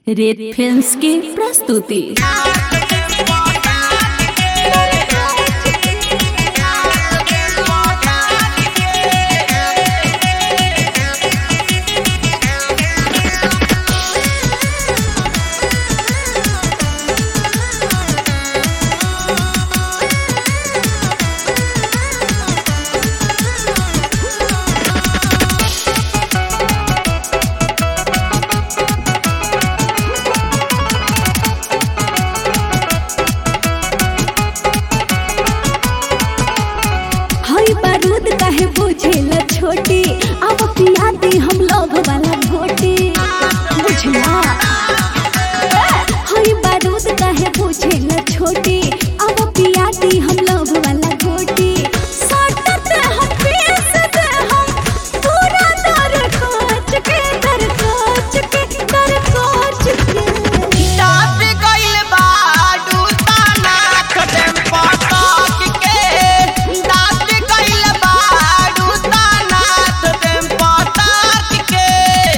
Red films की प्रस्तुति हई बारूद काहे बुझेला छोटी अब पिया दी हम लोग वाला घोटी बुझला हई बारूद काहे बुझेला छोटी अब पिया दी हम लोग वाला घोटी सटत हम पेश दे हम पूरा दर कोच के दर कोच के दर कोच के डाब गइल बाडू ताना खदेम पटक के डाब गइल बाडू ताना खदेम पटक के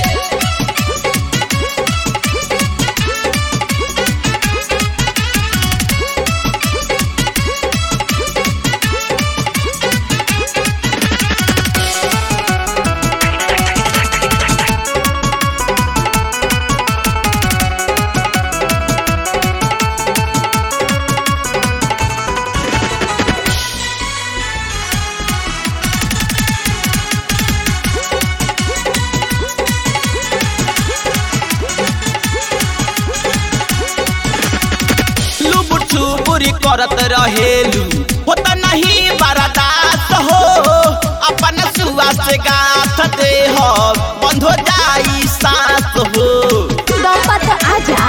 लुबुर छुबुरी करत रहेलू होत नहीं बर्दाश्त हो अपन सुआ से गाथ दे हो बंद हो जाई सांस हो दौपत आजा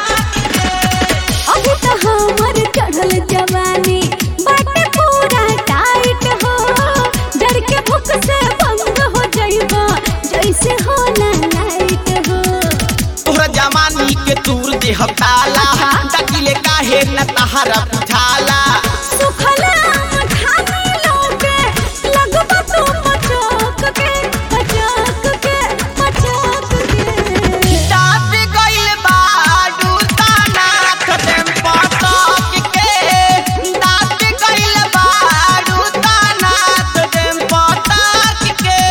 अभी तो हमर चढ़ल जवानी बाटे पूरा टाइट हो डर के भूख से भंग हो जाइबा जैसे हो ना लाइट हो तोहरा जवानी के तूर देह ताला अच्छा। डकिले काहे न तहरा बुझाला सुखल आम खाने लोगे लगबा तू मचक के मचक के मचक के डाब गइल बाडू ताना खदेम पटक के डाब गइल बाडू ताना खदेम पटक के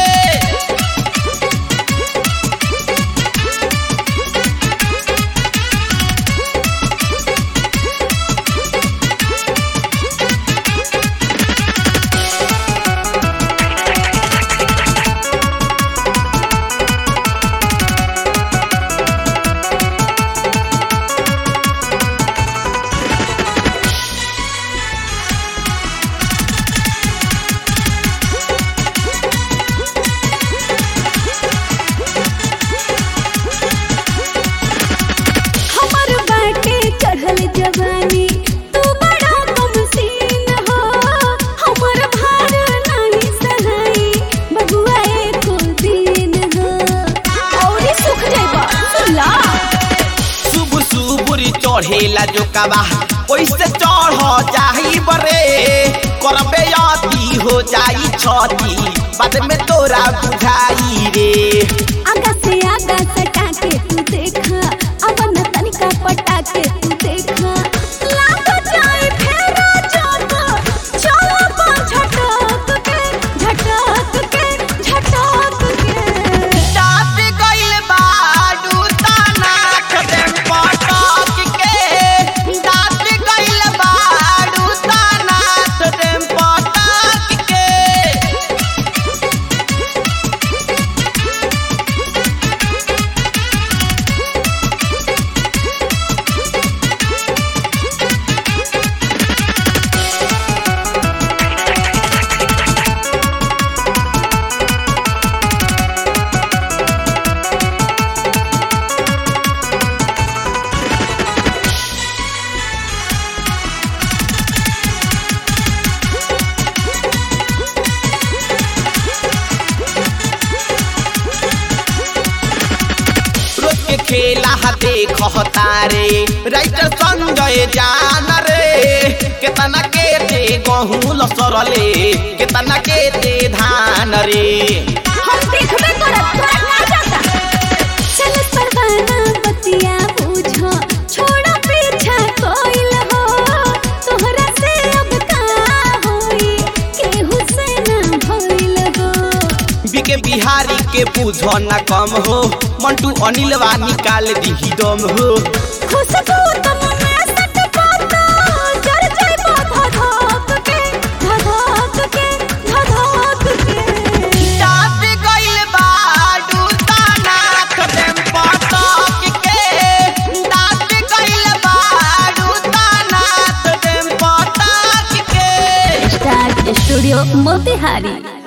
हमर बाटे चढ़ल जवानी तू बड़ा कम सीन हो हमर भार नहीं सहाई बबुआ एको दिन हो औरी सुख जाइबा सुला शुभ शुभुरी चढ़ेला जो कबा ओइसे चढ़ जाई बरे करबे अति हो जाई छती बाद में तोरा बुझाई रे आगा से आगा सटा के तू देखा अब न तनिका पटा के तू देखा लाग जाए फेरा जाता चलो पा झटक के झटक के झटक के डाब गइल बाडू ताना खदेम पटक के डाब गइल बाडू ताना खदेम पटक के रोज के खेला हा देख तारे राइटर संजय जान रे केतना के ते गहूं लसरले केतना के ते धान रे हम देखबे करत तोरा ना जाता चल परवाना बतिया के बिहारी के बुझो न कम हो मंटू अनिलवा निकाल दी दम हो खुशबू तुम में सट पाता जर जाए धधक के धधक के धधक के डाब गइल बाडू ताना खदेम पटक के डाब गइल बाडू ताना खदेम पटक के स्टार स्टूडियो मोतिहारी